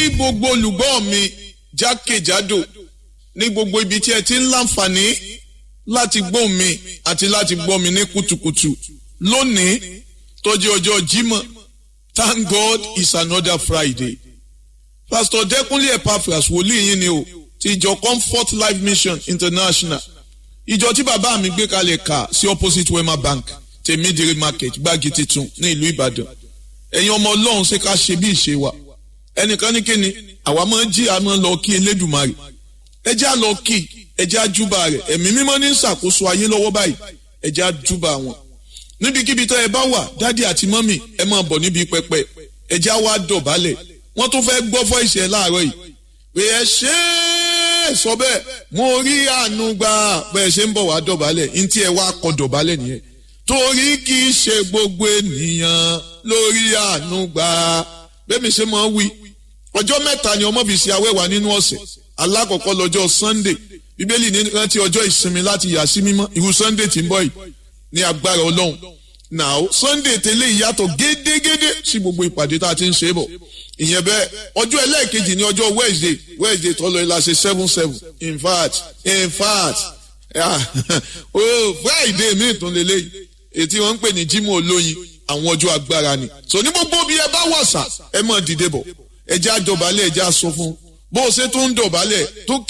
gbogbo olùgbọ́ mi jákèjádò ní gbogbo ibi tí ẹ ti ń láǹfààní láti gbọ́ mi àti láti gbọ́ mi ní kùtùkùtù lónìí tó jẹ́ ọjọ́ Jímọ̀ thank God it's another Friday pastor Dẹ́kunlé Epaphras wòlíì yín ni o ti ìjọ Comfort Life Mission International ìjọ tí bàbá mi gbé kalẹ̀ kà sí opposite Wema Bank tèmídìrí market gbági titun ní ìlú Ìbàdàn ẹ̀yin ọmọ Ọlọ́run ṣe ká ṣe bí ìṣe wa ẹnìkan ní kíni àwa máa ń jí àmọ́ lọ kí Elédùmarè ẹ já lọ kí ẹ já júbà rẹ̀ ẹ̀mí mímọ́ ní ṣàkóso ayé lọ́wọ́ báyìí ẹ já júbà wọn níbikíbi tó ẹ bá wà dádì àti mọ́mì ẹ máa bọ̀ níbi pẹpẹ ẹ já wá dọ̀bálẹ̀ wọ́n tún fẹ́ gbọ́ fọ́ ìṣẹ̀ láàárọ̀ yìí pé ẹ ṣe é sọ bẹ́ẹ̀ mo rí àánú gbà bẹ́ẹ̀ ṣe ń bọ̀ wá dọ̀bálẹ̀ ní tí ẹ wá kọ dọ̀bálẹ̀ nìyẹn torí kì í ṣe gbogbo ènìyàn lórí àánú gbà bẹ́ẹ̀ mi ṣe máa wí ọjọ́ mẹ́ta ni ọmọ fi ṣe awẹ́wà nínú ọ̀sẹ̀ alákọ̀ọ́kọ́ lọ́jọ́ Sunday bíbélì ní rántí ọjọ́ ìsinmi láti yà sí mímọ́ irú Sunday tí ń bọ̀ yìí ní agbára Ọlọ́run now Sunday tẹ́lẹ̀ ìyàtọ̀ gédégédé sí gbogbo ìpàdé tá a ti ń ṣe bọ̀ ìyẹn bẹ́ẹ̀ ọjọ́ ẹlẹ́ẹ̀kejì ní ọjọ́ Wednesday Wednesday tọ́lọ ìlà ṣe seven seven in fact in fact oh Friday mi tún lélẹ́yìí ètí wọ́n ń pè ní Jímọ̀ olóyin àwọn ọjọ́ agbára ni so ní gbogbo bí ẹ bá wàṣà ẹ mọ̀ dìde bọ̀ ẹ jẹ́ àjọbalẹ̀ ẹ jẹ́ àsọ fún bó o ṣe tó ń dọ̀bálẹ̀ tó